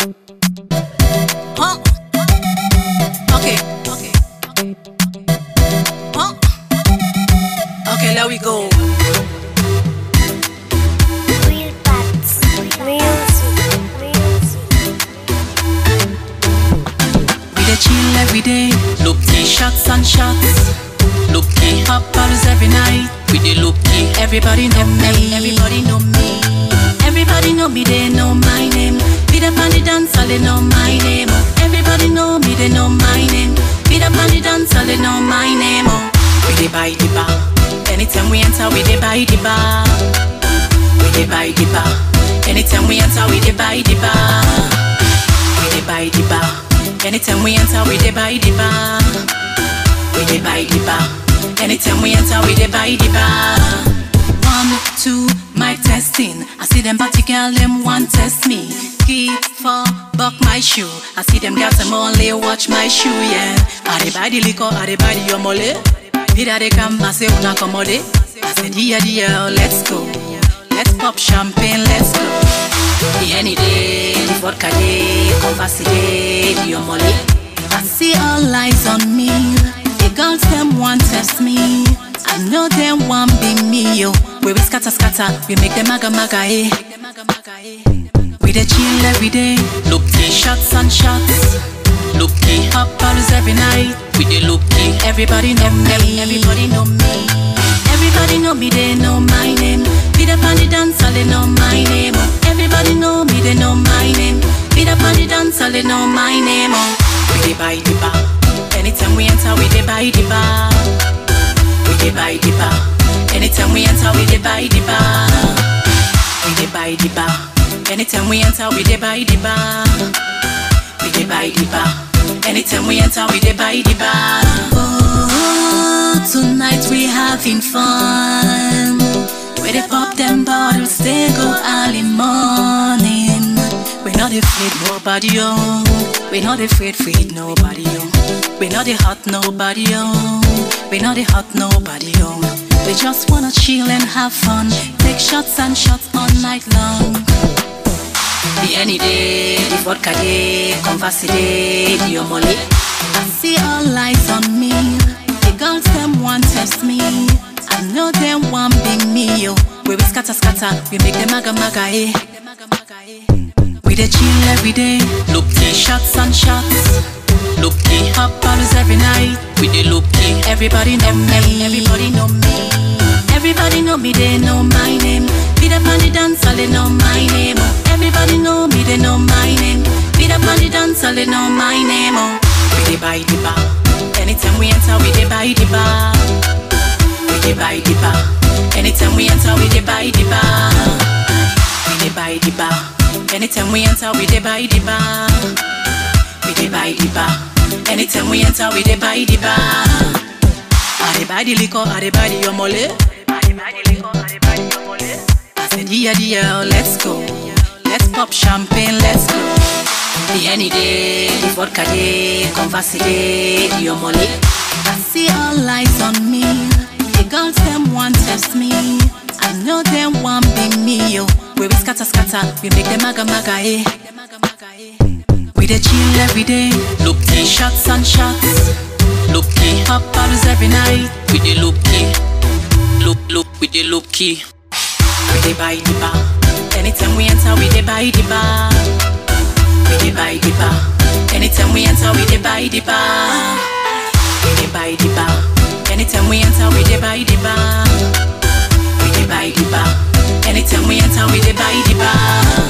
Huh? Okay, okay, okay. Huh? Okay, there we go. Real facts. Music. Music. We dey chill every day, look key shots and shots. Look key hot bottles every night. We dey look key, everybody know me. Everybody know me. Everybody know me, they know my name. Be the on the dance, all they know my name. Oh. Everybody know me, they know my name. Be the on the dance, all they know my name. Oh. We dey buy the bar. Anytime we enter, we dey buy the bar. We dey buy the bar. Anytime we enter, we dey buy the bar. We dey buy the bar. Anytime we enter, we dey buy the bar. We dey buy the bar. Anytime we enter, we dey buy the bar. One, two, mic testing. I see them party girl, them want test me. Key for buck my shoe. I see them girls, them only watch my shoe, yeah. I dey buy the liquor, I dey buy the omole. Vida they come, I say una commode. I said yeah, yeah, let's go. Let's pop champagne, let's go. The any day, the vodka day, converse day, the omole. I see all eyes on me. The girls them want test me. I know them want be me yo. Where we scatter scatter, we make them maga maga eh. We dey chill every day, look key shots and shots. Look key hot bottles every night. We dey look key, everybody know me. Everybody know me. Everybody know me, they know my name. Be the on the dance, all they know my name. Oh. Everybody know me, they know my name. Be the on the dance, all they know my name. Oh. We dey buy the bar. Anytime we enter, we dey buy the bar. We dey buy the bar. Anytime we enter, we dey buy the bar. We dey buy the bar. Anytime we enter, we dey buy the bar. We dey buy the bar. Anytime we enter, we dey buy the bar. Oh, tonight we having fun. We dey pop them bottles, they go early morning. We not afraid nobody, oh. We not afraid, afraid nobody, oh. We not the hot nobody, oh. We not the hot nobody, oh. We just wanna chill and have fun. Take shots and shots all night long. The any day, the vodka day, converse day, the omole. I see all eyes on me. The girls them want test me. I know them want be me yo. Where we scatter scatter, we make them maga maga eh. We dey chill every day, look key shots and shots. Look key hot bottles every night. We dey look key, everybody know me. Everybody know me. Everybody know me, they know my name. Be the on the dance, all they know my name. Oh. Everybody know me, they know my name. Be the on the dance, all they know my name. Oh. We dey buy the bar. Anytime we enter, we dey buy the bar. We dey buy the bar. Anytime we enter, we dey buy the bar. We dey buy the bar. Anytime we enter, we dey buy the bar. We dey buy the bar. Anytime we enter, we dey buy the bar. I dey buy the liquor, I dey buy the omole. I said yeah, yeah, let's go. Let's pop champagne, let's go. The any day, the vodka day, converse day, the omole. I see all eyes on me. The girls them want test me. I know them want be me yo. Where we scatter scatter, we make them maga maga eh. We dey chill every day, look key shots and shots. Look key hot bottles every night. We dey look key, look look, we dey look key. We dey buy the bar. Anytime we enter, we dey buy the bar. We dey buy the bar. Anytime we enter, we dey buy the bar. We dey buy the bar. Anytime we enter, we dey buy the bar. We dey buy the bar. Anytime we enter, we dey buy the bar.